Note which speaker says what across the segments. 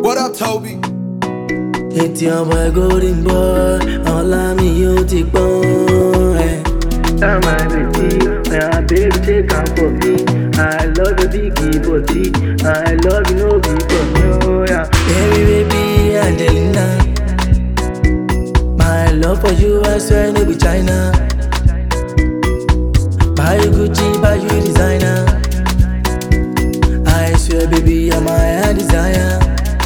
Speaker 1: What up, Toby?
Speaker 2: Ètì ọmọ golden boy, ọ̀la mi yóò ti pọ́n ẹ̀.
Speaker 3: Tell my baby, my baby take am for me. I love your big body. I love you no be for me. Oh, yeah.
Speaker 2: Baby, baby, Angelina. My love for you, I swear, no be China. Buy you Gucci, buy you designer. I swear, baby, you're my heart desire.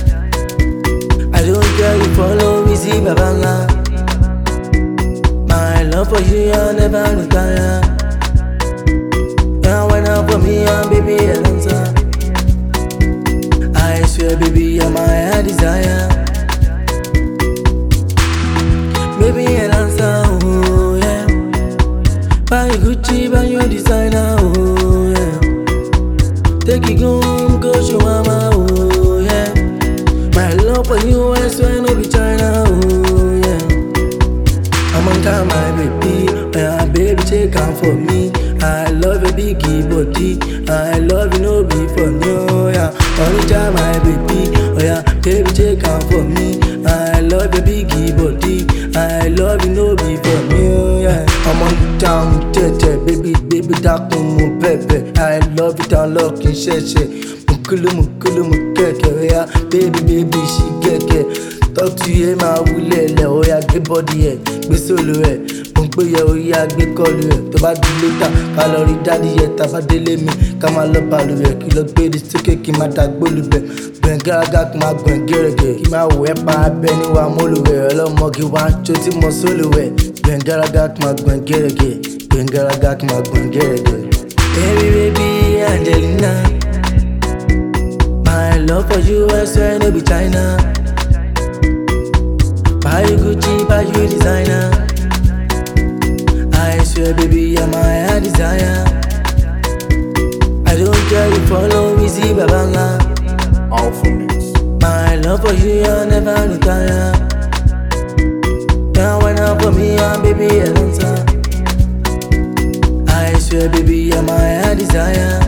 Speaker 2: I don't care you follow me, see Babala. My love for you, I'll never retire. Now when up for me, I'm baby, I don't stop. I swear, baby, you're my heart desire. Baby, an answer, oh yeah. Buy you Gucci, buy you designer, oh yeah. Take it home, go show mama, oh yeah. My love for you, I swear, no be China, oh yeah. I'm on time, my baby. My baby, take am for me. I love your biggie body. I love you, no be for no, yeah. Only time, my baby. Oh yeah, baby, take am for me. I love your biggie body. I love you, no be for me, oh yeah. I'm on town, tete, baby, baby, dákun mo bẹ̀bẹ̀. I love it, I love kí n ṣẹ̀ṣẹ̀. Mukulu, mukulu, mukeke, oh yeah. Baby, baby, she keke. Talk to you, máa wulẹ̀ lẹ̀, ó yá gbé bọ́dì ẹ̀, gbé sólò ẹ̀. Mo ń pè yẹ ó yá gbé kọlu ẹ̀. Tó bá di létà, ká lọ rí dádì yẹ, tá bá délé mi, ká máa lọ bàlù ẹ̀. Kí lọ gbé di sókè kí máa dá gbólu bẹ̀. Gbẹ̀n gárágá kí máa gbọ̀n gẹ́rẹ́gẹ́. Kí máa wẹ̀ pa abẹ́ níwá mólú ẹ̀. Ọlọ́mọ kí wá jó tí mo sólò ẹ̀. Gbẹ̀n gárágá kí máa gbọ̀n gẹ́rẹ́gẹ́. Gbẹ̀n gárágá kí máa gbọ̀n gẹ́rẹ́gẹ́. Baby, baby, Angelina. My love for you, I swear, no be China. Buy you Gucci, buy you designer. I swear, baby, you're my heart desire. I don't care you follow me, see Babanga.
Speaker 1: Alpha Mix.
Speaker 2: My love for you, I'll never retire. Now when up for me, I'm baby, I don't stop. I swear, baby, you're my heart desire.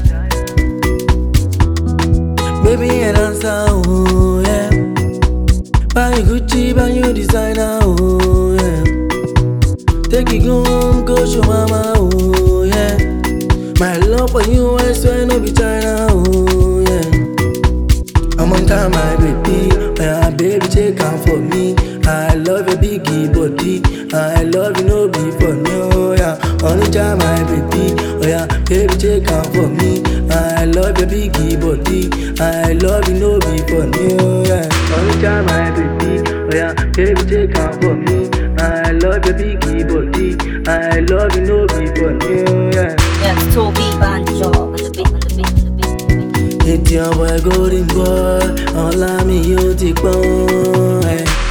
Speaker 2: Baby, an answer, oh yeah. Buy you Gucci, buy you designer, oh yeah. Take it home, go show mama, oh yeah. My love for you, I swear, no be China, oh yeah. I'm on time, my baby. My baby, take am for me. I love your biggie body. I love you, no be for no, yeah. Only time, my baby. Oh yeah, baby, take am for me. I love your biggie body. I love you, no be for no, yeah.
Speaker 3: Only time, my baby. Oh, yeah. Baby, take am for me. I love your big body. I love you no be for me. Yeah.
Speaker 4: Yes, Toby Banjo on the beat, on the beat, on the beat, on the beat.
Speaker 2: Ètì ọmọ ẹ̀ golden boy, ọ̀la mi yóò ti pọ́n ẹ̀.